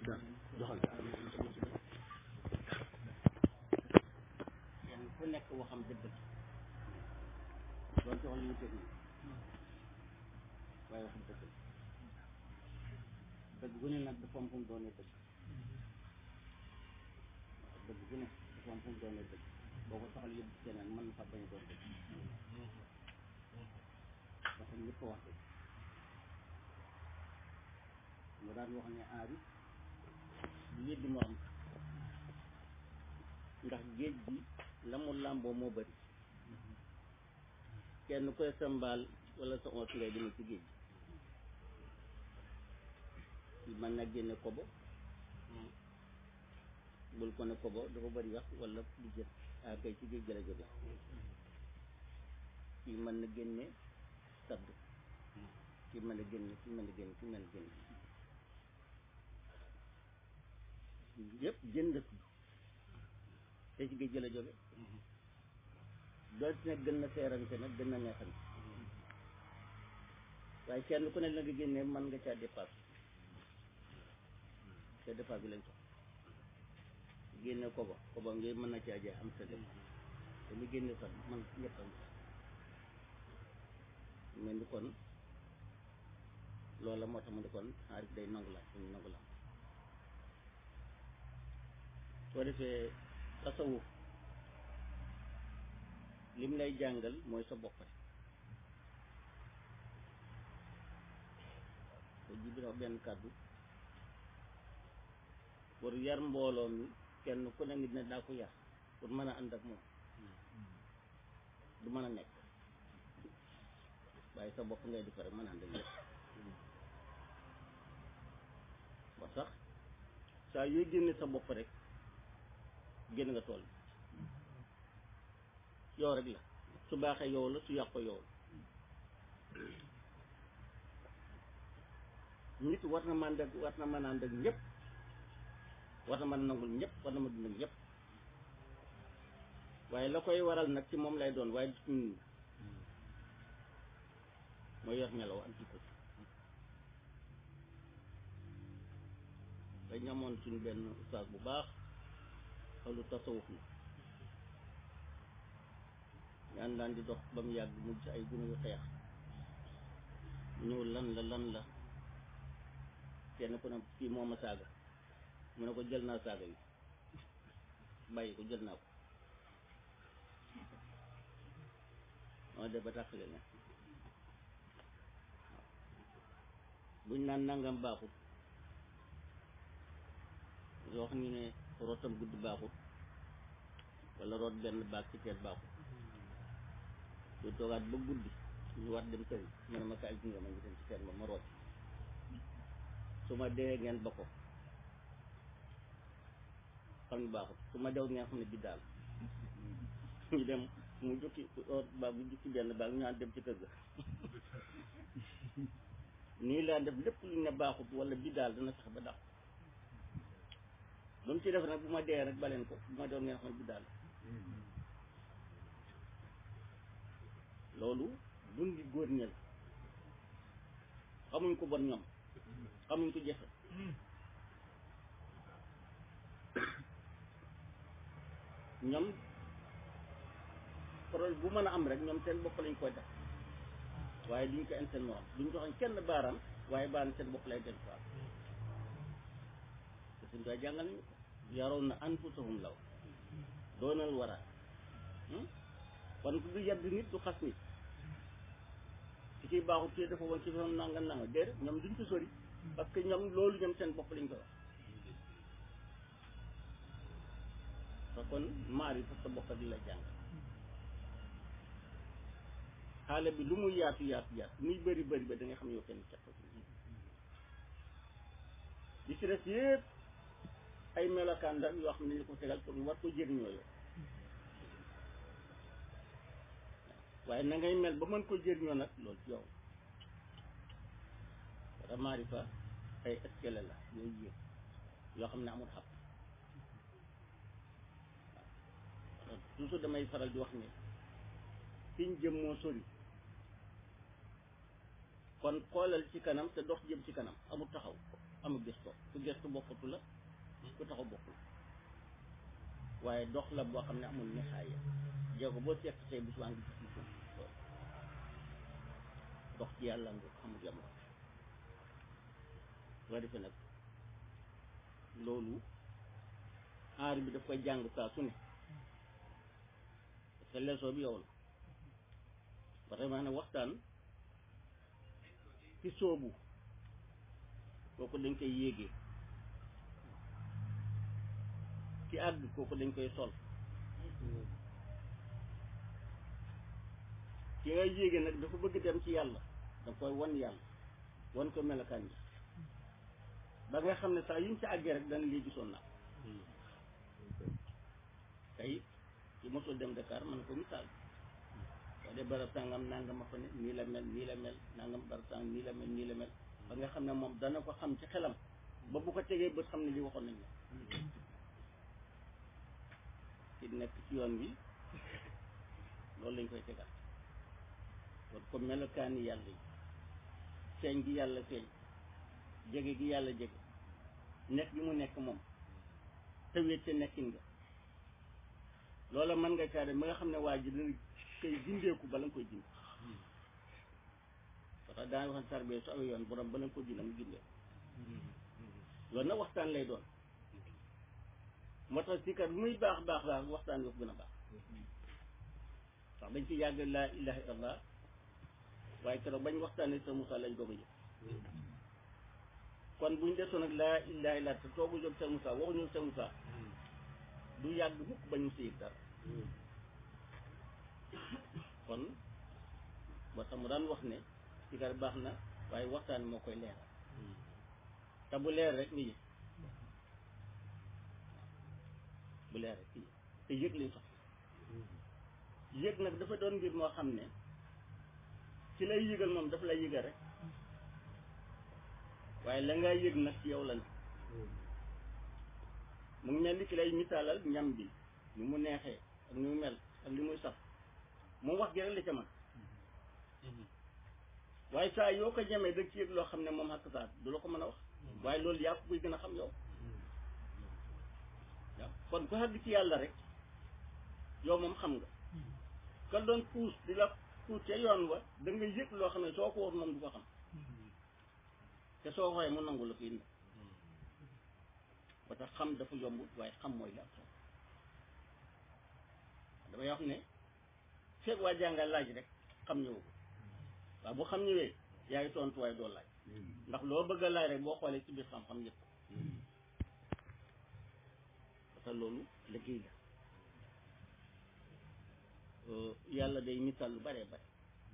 joxal kenn ku nekk waxam dëgg la doon jox li ñu teg waaye waxam dëgg la dëgg gu ne nag dafa am fu mu doonee dëgg waaw dëgg gu ne dafa am fu mu doonee dëgg boo ko soxla yëpp keneen mën na fa bañ a doon dëgg parce que ñëpp ko wax dëgg mu daan wax ne aari du yëddi morom ndax géej gi la mu làmboo moo bëri kenn koy sa mbaal wala sa oot ngay demee ci géej gi mën na génne kobo bul ko ne kobo dafa bëri wax wala du jët ah kay ci géej gi la jóge kii mën na génne sadd kii mën na génne kii mën na génne kii mën na génne yëpp jën la tudd te ci géej gi la jóge doot nag gën na seerante nag gën na neexante waaye kenn ku ne la nga génnee mën nga caa dépasse te dépasse bi lañ soxla génne koba koba ngi mën na caa jaay am sa dépasse te mu génne sax man ñëpp am mel ni kon loola moo tax mu ne kon xaarit day nangu la dañu nangu la soo defee tasawuf lim lay jàngal mooy sa bopp rek te ji bi wax benn kàddu pour yar mbooloo mi kenn ku ne nit ne daa ko yar pour mën a ànd ak moom du mën a nekk waaye sa bopp ngay defar rek mën a ànd ak ñëpp ba sax saa yooy génne sa bopp rek génn nga tool yow rek la su baaxee yow la su yàqoo yow la nit war na mën a war na mën a ànd ak ñëpp war na mën a nangul ñëpp war na mën a dund ak ñëpp waaye la koy waral nag ci moom lay doon waaye du ci ñun mooy yor melaw ak jikko dañ amoon suñu benn ustaas bu baax xalu tasawuf la ñaan daan di dox ba mu yàgg mu ci ay gune yu xeex ñëw lan la lan la kenn ku ne kii moo ma saaga mu ne ko jël naa saaga yi bàyyi ko jël naa ko moo def ba tàqale ne buñ naan nangam baaxut yoo xam ne rootam guddi baaxut wala root benn baag ci teet baaxut du toogaat ba guddi ñu war dem tëri mu ne ma kaay gunge ma ñu dem ci teen ba ma root su ma dee ngeen ba ko xam ne baaxut su ma dew ngeen xam ne biddaal ñu dem mu jukki root baag bu jukki benn baag ñu naan dem ci kër ga nii laa def lépp lu ne baaxut wala biddaal dana sax ba dàq ba mu ci def nag bu ma dee rek baleen ko bu ma dew ngeen xam ne biddaal loolu dundi góor ñel xamuñ ko bon ñoom xamuñ ko jëfe ñoom problème bu mën a am rek ñoom seen bopp lañ koy def waaye duñ ko seen morom duñ joxoñ kenn baaraam waaye baaraam seen bopp lay del quoi te suñ koy jàngal ñu ko yaroon na anfusahum law doonal wara kon du yedd nit du xas nit ci ciy baaxut ci dafa woon ci fam nanga nanga déedéet ñoom duñ ko sori parce que ñoom loolu ñoom seen bopp lañ ko wax te kon maar yi sa bopp di la jàng xaale bi lu muy yaatu yaatu yaatu muy bëri bëri ba da nga xam ne yow kenn caq li ci des yëpp ay melokaan la yoo xam ne ñu ko tegal pour war ko jëriñoo yow waaye na ngay mel ba mën ko jëriñoo nag loolu ci yow wala maarifa ay escalier la yooyu yéeg yoo xam ne amul xam waaw toujours damay faral di wax ne fiñ jëm moo sori kon xoolal ci kanam te dox jëm ci kanam amul taxaw amul gis ko ku gestu bokkatu la ku taxaw bokkul waaye dox la boo xam ne amul nihaaya jéego boo seet tey bu subaa ngi gis suuf dox ci yàlla nga xamul yam soo defee nag loolu aar bi daf koy jàng saa su ne parce que leçon bi yow la vraiment nag waxtaan ci soobu kooku dañ koy yéegee ci àgg kooku dañ koy sol ki ngay yéege nag dafa bëgg dem ci yàlla da koy wan yàlla wan ko melokaan yi ba nga xam ne saa yuñ ci àggee rek dana lii gisoon naa tey ci mosul dem Dakar mën na ko misaal soo dee barab sàngam nangam ma fa ne nii la mel nii la mel nangam barab sàngam nii la mel nii la mel ba nga xam ne moom dana ko xam ci xelam ba bu ko tegee bët xam ne li waxoon nañ la ci nekk ci yoon bi loolu lañ koy tegal kon ko melokaani yàlla yi feeñ gi yàlla feeñ jege gi yàlla jege nekk gi mu nekk moom te wéet ca nekkin nga loola mën nga caade ma nga xam ne waa ji dana koy gindeeku bala nga koy ginde parce que daan waxan sarbee su awee yoon borom bala nga ko ginde mu gindeeku loolu nag waxtaan lay doon moo tax si kat bu muy baax baax baax waxtaan yoo gën a baax ndax dañ ci yàgg laa ilaha illallah waaye keroog bañ waxtaanee sa Moussa lañ doog a jóg kon buñ desoon ak laa ilaha illallah te toogu jóg sa Moussa waxuñu sa Moussa du yàgg mukk bañ mu sëyit dara kon moo tax mu daan wax ne si kat baax na waaye waxtaan moo koy leeral te bu leer rek ni yëg bu leer rek ni yëg te yëg lañ sax yëg nag dafa doon mbir moo xam ne ci lay yëgal moom dafa lay yëgal rek waaye la nga yëg nag ci yow la ne mu ngi mel ni ki lay misaalal ñam bi ni mu neexee ak ni mu mel ak li muy saf moom wax gi rek la ca man waaye saa yoo ko ñemee da ci yëg loo xam ne moom xakk saa du la ko mën a wax waaye loolu yaa ko koy gën a xam yow waaw kon ku xàgg ci yàlla rek yow moom xam nga ka doon puus di la puus ca yoon wa da nga yëg loo xam ne soo ko wax moom du ko xam te soo xoolee mu nangu la ko indi ba tax xam dafa yombut waaye xam mooy la am solo damay wax ne fekk waa jàngal laaj rek xam ñëw ko waaw bu xam ñëwee yaa ngi tontu waaye doo laaj ndax loo bëgg a laaj rek boo xoolee ci biir xam-xam yëpp parce que loolu liggéey la yàlla day misaal lu bare bare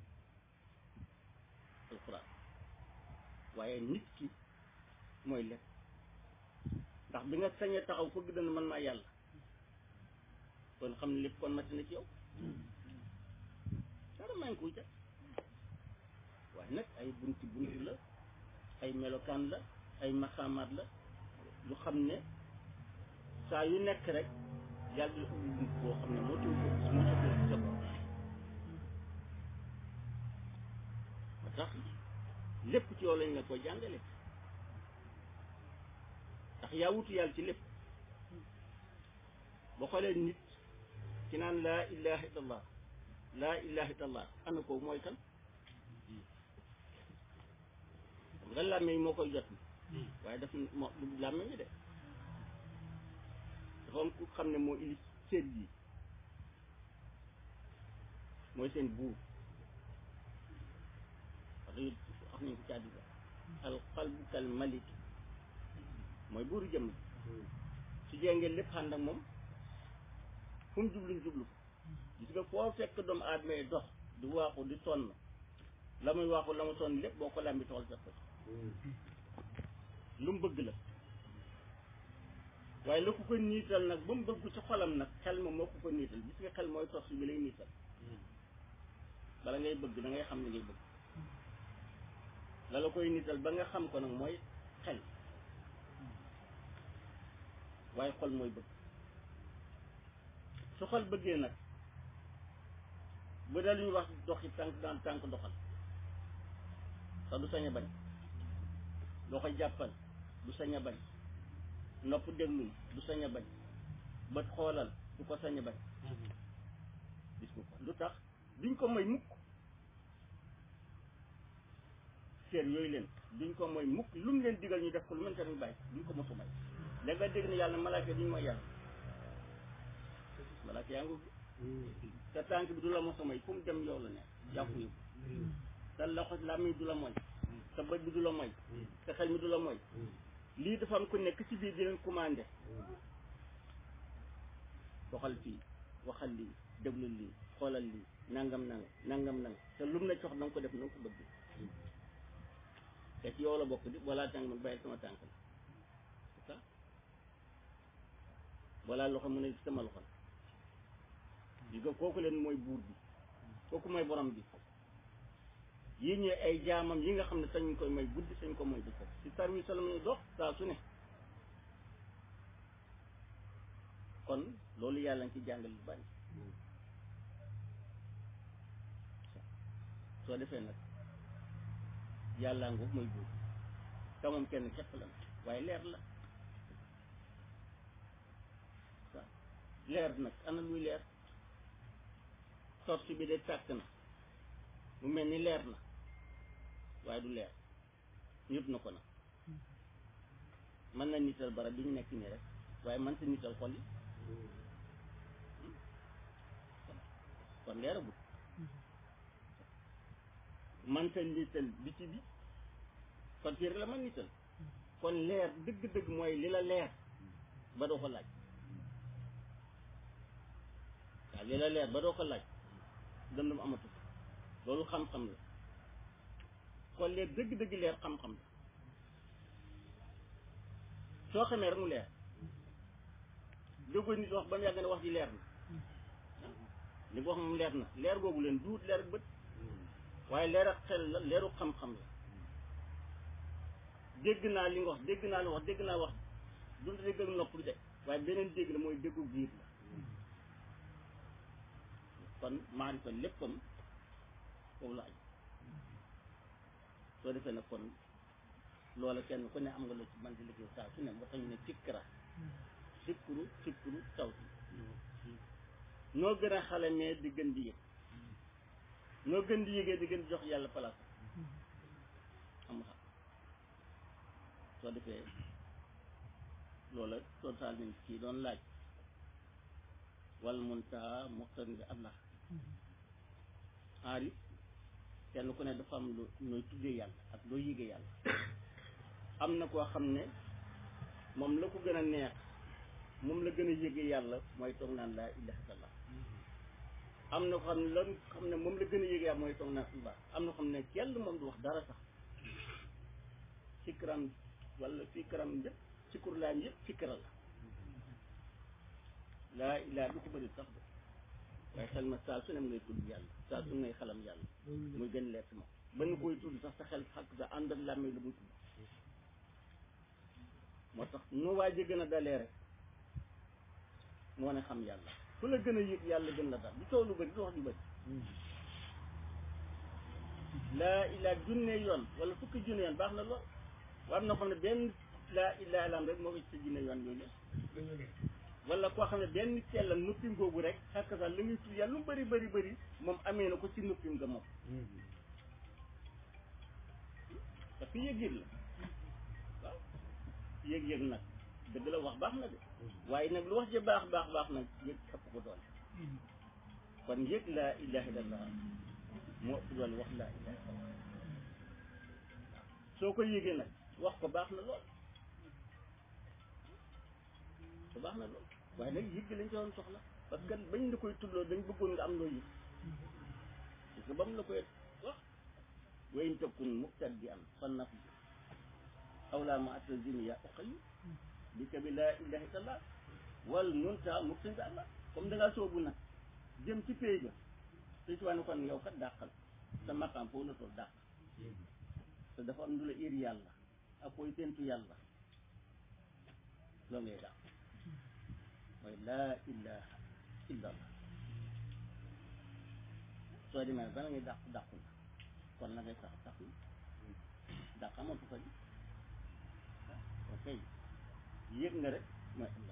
alxuraan waaye nit ki mooy lépp ndax bi nga sañee taxaw fëgg dana man maa yàlla kon xam ne lépp kon mati na ci yow dara maa ngi koy ca waaye nag ay bunti bunti la ay melokaan la ay maxaamaat la lu xam ne saa yu nekk rek yàlla la ubbi bunt boo xam ne moo tax ko moo tax ko sa bopp ba tax lépp ci yow lañ la koy jàngale ndax yaa wutu yàlla ci lépp boo xoolee nit ci naan laa ilaha illallah laa ilaha illallah ana ko mooy kan xam nga làmmeñ moo koy jot waaye daf moo du làmmeñ de dafa am ku xam ne moo ili seet yi mooy seen buur wax dëgg wax nañ ko ci àddina al qalbu kal malik mooy buuru jëm su jengee lépp ànd ak moom fu mu jubluñ jublu gis nga foo fekk doomu aadama yi dox di waaxu di sonn la muy waaxu la mu sonn lépp boo ko làmbi toxal fekk ko lu mu bëgg la waaye la ku ko niital nag ba mu bëgg ci xolam nag xel ma moo ko ko niital gis nga xel mooy tos bi lay niital bala ngay bëgg da ngay xam li ngay bëgg la la koy niital ba nga xam ko nag mooy xel waaye xol mooy bëgg su xol bëggee nag bu dee lu ñuy wax doxi tànk daan tànk doxal te du sañ a bañ doo koy jàppal du sañ a bañ nopp déglul du sañ a bañ bët xoolal du ko sañ a bañ gis ko lu tax duñ ko may mukk seer yooyu leen duñ ko mooy mukk lu mu leen digal ñu def ko lu mën tamit bàyyi duñ ko mosu may léegi nga dégg ne yàlla malaaka duñ mooy yàlla malaaka yaa ngi sa tànk bi du la mosa may fu mu dem yow la ne jàpp yu sa loxo làmmiñ du la mooy sa bët bi du la mooy sa xel mi du la mooy lii dafa am ku nekk ci biir di leen commandé doxal fii waxal lii déglul lii xoolal lii nangam nangam nangam nangam te lu mu la jox na nga ko def na nga ko bëgg te ci yow la bokk di wala tànk man bàyyi sama tànk la c'est ça wala loxo mu ne sama loxo la di nga kooku leen mooy buur bi kooku mooy borom bi yi ñee ay jaamam yi nga xam ne sañ koy may guddi sañ ko mooy bëccëg ci service la muy dox saa su ne kon loolu yàlla nga ci jàngal lu bari soo defee nag yàlla ngoog mooy buur te moom kenn képp la waaye leer la waaw leer nag ana luy leer torche bi de tàkk na mu mel ni leer na waaye du leer ñëpp na ko nag mën na nital barab bi ñu nekk nii rek waaye mën sa nital xol yi kon leeragul man sa nital bi ci bi kon fii rek la man nital kon leer dëgg-dëgg mooy li la leer ba doo ko laaj waaw li la leer ba doo ko laaj dëndum amatu loolu xam-xam la kon leer dëgg-dëgg leer xam-xam la soo xamee rek mu leer déggoo nit wax ba mu yàgg ne wax ji leer na li nga wax moom leer na leer googu leen duut leer ak bët waaye leer ak xel la leeru xam-xam la dégg naa li nga wax dégg naa li wax dégg naa wax du dégg ak nopp de waaye beneen dégg la mooy déggu biir la kon maarifa léppam foofu la aj soo defee nag kon loola kenn ku ne am nga loo ci man di liggéey saa su ne moo tax ñu ne fikkra fikkru fikkru tawti noo gën a xale mais di gën di yëg noo gën di yëgee di gën di jox yàlla place am xam soo defee loola total nañ kii doon laaj wal muntaha muxtarin bi allah aarif kenn ku ne dafa am lu nooy tuddee yàlla ak loo yëgee yàlla am na koo xam ne moom la ko gën a neex moom la gën a yëgee yàlla mooy toog naan laa ilaha illallah am na ko xam ne lan xam ne moom la gën a yëgee yàlla mooy toog naan subaa am na ko xam ne kenn moom du wax dara sax fikram wala fikram yëpp fikkur laan yëpp fikra la laa ilaha du ko bëri sax de waaye xel ma saa su ne ngay tudd yàlla saa su ne ngay xalam yàlla muy gën leer moom ba nga koy tudd sax sa xel xak sa ànd ak làmmee lu muy tudd moo tax nu waa ji gën a dalee rek moo ne xam yàlla ku la gën a yëg yàlla gën la dal du coow lu bëri du wax ju bëri laa ilaa junne yoon wala fukki junne yoon baax na lool war na xam ne benn laa ilaa ilaam rek moo ko ci sa junne yoon yooyu wala koo xam ne benn cella nuppim googu rek xakk sax li muy tudd yàlla lu bëri bëri bëri moom amee na ko ci nuppim nga moom parce que yëg-yëg la waaw yëg-yëg nag dëgg la wax baax na de waaye nag lu wax ji baax baax baax nag yëg ëpp ko doole kon yëg laa ilaha illallah moo ëpp doole wax laa ilaha illallah soo ko yëgee nag wax ko baax na lool ko baax na lool waaye nag yëg lañ ci doon soxla parce que bañ la koy tuddloo dañ bëggoon nga am loo yëg parce que ba mu la koy wax wayn tëkkun muqtad bi am fan naf bi awlaa ma atazini ya uqayi bi ka bi laa ilaha illallah wal munta muqtad bi allah comme da ngaa soobu nag jëm ci pay ba suñ ci ne kon yow kat dàqal sa maqaam foofu la tool dàq te dafa am lu la ir yàlla ak koy tentu yàlla loolu ngay dàq mooy laa ilaha illallah soo demee bala ngay dàq dàqu na kon la ngay sax sax na dàq amatu ko ji kon kay yëg nga rek mooy Allah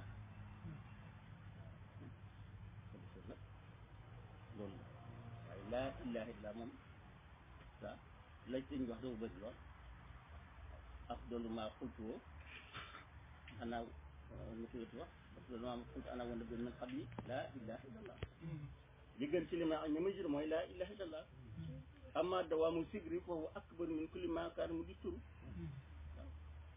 ko defee nag loolu la waaye laa ilaha illa moom sa lañ sëñ wax dafa bëri lool afdalu maa xultuwoo xanaa nu ko yëtu wax afdalu maa xultu ana wana bin min qabli laa ilaha illallah li gën ci li ma ña ma jur mooy laa ilaha illallah amma dawaamu sigri foofu akbar min kulli maa kaan mu di turu waaw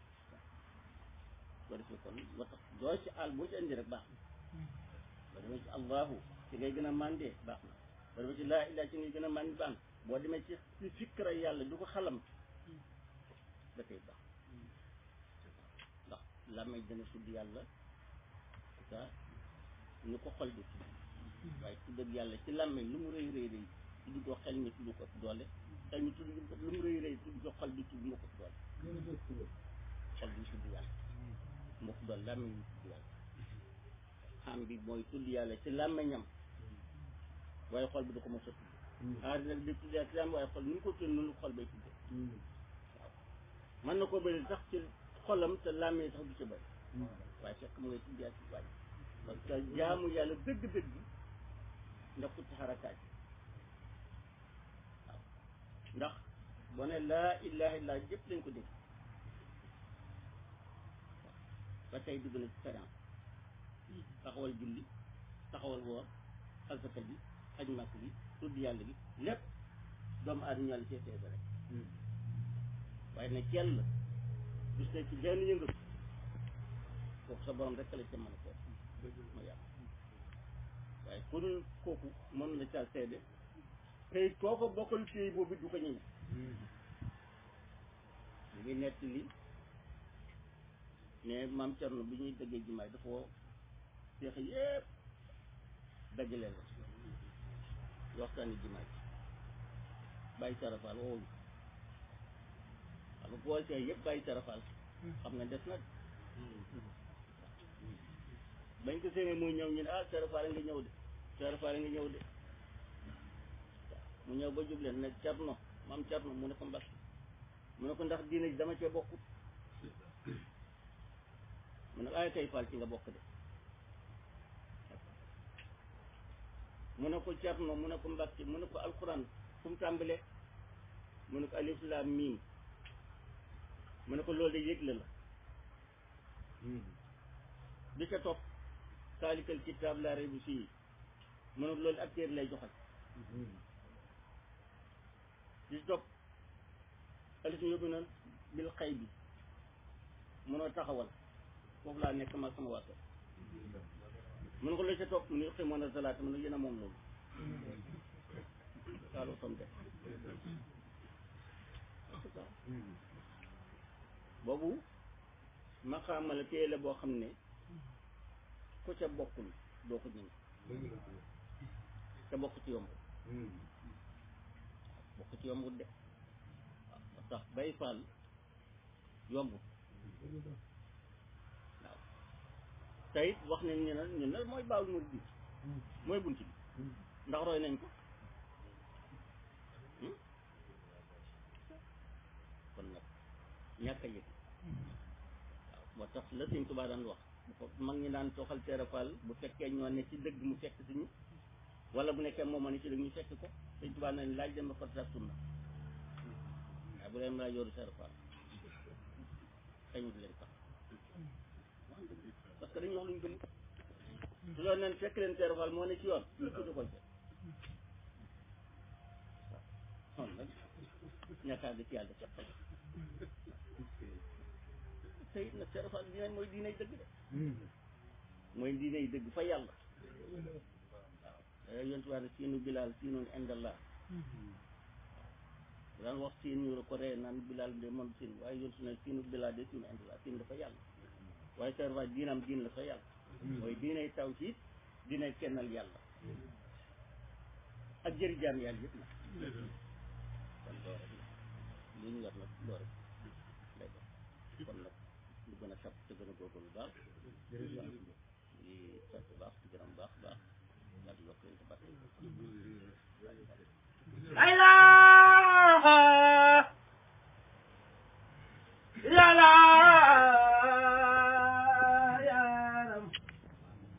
ko defee kon moo tax doo ci àll boo ci andi rek baax na boo demee ci allahu ci ngay gën a mandee baax na boo demee ci laa ilaha ci ngay gën a mandi baax na boo demee ci ci fikkra yàlla du ko xalam da koy baax ndax làmmeñ dana tudd yàlla ça ñu ko xol di tudd waaye tudd ak yàlla ci làmmeñ lu mu rëy rëy rëy tudd ko xel mi tudd ko doole xel mi tudd ko lu mu rëy rëy tudd ko xol bi tudd nga ko doole xol bi tudd yàlla moo ko doole làmmeñ ñu tudd yàlla xam bi mooy tudd yàlla ci làmmeñam waaye xol bi du ko mos a tudd aari nag di tudd yàlla ci làmmeñ waaye xol ni ñu ko tudd noonu xol bay tuddee mën na koo bëri sax ci xolam te làmmee sax du ci bëri waaye fekk mu ngay tudd yàlla ci wàññi parce que jaamu yàlla dëgg-dëgg ndax ci xarakaat yi waaw ndax boo ne laa ilaha illa jëpp lañ ko dégg ba tey dugg na ci sharia taxawal julli taxawal woor asaka bi aj màkk bi tudd yàlla bi lépp doomu aadama yàlla seetee ba rek waaye nag kenn la gis ne ci genn yëngatu kooku sa borom rek la ca mën a seet ma yàlla waaye ku dul kooku mën la caa seede tey koo ko bokkal téy boobu du ko ñëwee ñu ngi nett li ne maam Cerno bi ñuy dëggee jimaay dafa woo seex yépp dajaleel ko waxtaani jimaay bàyyi sarafal woowuñu xam nga boo see yëpp bàyyi sarafal xam nga des na bañ ko séenee muy ñëw ñu ne ah sarafal nga ñëw de sarafal nga ñëw de mu ñëw ba jubleen ne Cerno maam Cerno mu ne ko mbas mu ne ko ndax diine ji dama cee bokkut mu ne ay kay fal ci nga bokk de mu ne ko Cerno mu ne ko Mbàkke mu ne ko alquran fu mu tàmbalee mu ne ko alif laam miim mu ne ko loolu de yëgle la bi ca topp saalikal kitaab laa rayba fii mu ne ko loolu ak téere lay joxal bi ci topp alif yóbbu na bil xay bi munoo taxawal foofu laa nekk ma sama waa kër mun ko la ca topp mu ne xëy moon a salaata mu ne yéen a moom loolu kaaloo som de boobu maqaama la téye la boo xam ne ku ca bokkul doo ko ñëw te bokk ci yomb bokk ci yombut de waaw moo tax bay faal yombut waaw te it wax nañ ñu ne ñu ne mooy baawul murid bi mooy bunt bi ndax roy nañ ko kon nag ñàkk a yëg waaw moo tax la Sëñ Tuubaa daan wax bu ko mag ñi daan toxal teerafal bu fekkee ñoo ne ci dëgg mu fekk si ñu wala bu nekkee moom ne ci dëgg ñu fekk ko Sëñ Tuubaa nañ laaj dem ba farta sunna waaye bu leen laa yoru teerafal xëyut leen tax parce que dañu wax luñ gëm su loolu neen fekk leen teerafal moo ne ci yoon ñu tudd ko ci waaw kon nag ñàkkaa gi ci yàlla ca xel te it nag teerafal diine mooy diiney dëgg de mooy diiney dëgg fa yàlla waaw yontu waa ne siinu bilaal siinoon indallah daan wax siin ñu ko ree naan bilaal de moom siin waaye yontu ne siinu bilaal de siinu indallah siin dafa yàlla waaye teerafal diinam diin la fa yàlla mooy diiney tawhiid diiney kennal yàlla ak jëri jaam yàlla yëpp nag kon loo rek la li ñu yor nag loo rek lay dox kon nag ñu gën a sab te gën a góorgóorlu baax di sant baax di gërëm baax baax daal di yokk leen te barke la ilaha